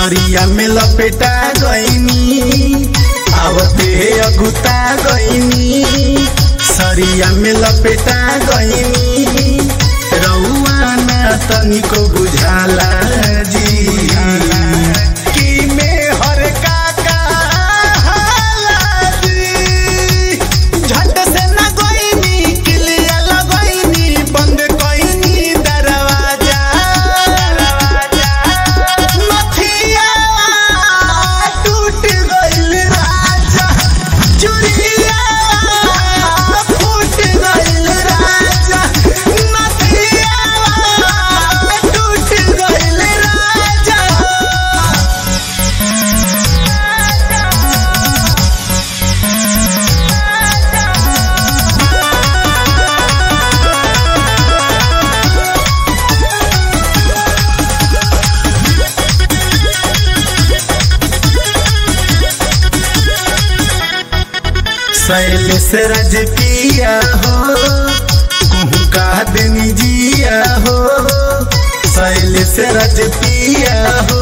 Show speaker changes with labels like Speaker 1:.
Speaker 1: सरिया में लपेटा गईनी आवते अगुता गईनी सरिया में लपेटा गईनी रउआ ना तनिको बुझाला जी की में हर का कहाला जी झट से ना गईनी किलिया लगईनी बंद कईनी दरवाजा मथिया टूट गइल राजा चुरिया फूट गइल राजा मथिया टूट गइल राजा शैल से रज पिया हो कुहू का दिन जिया हो शैल से रज पिया हो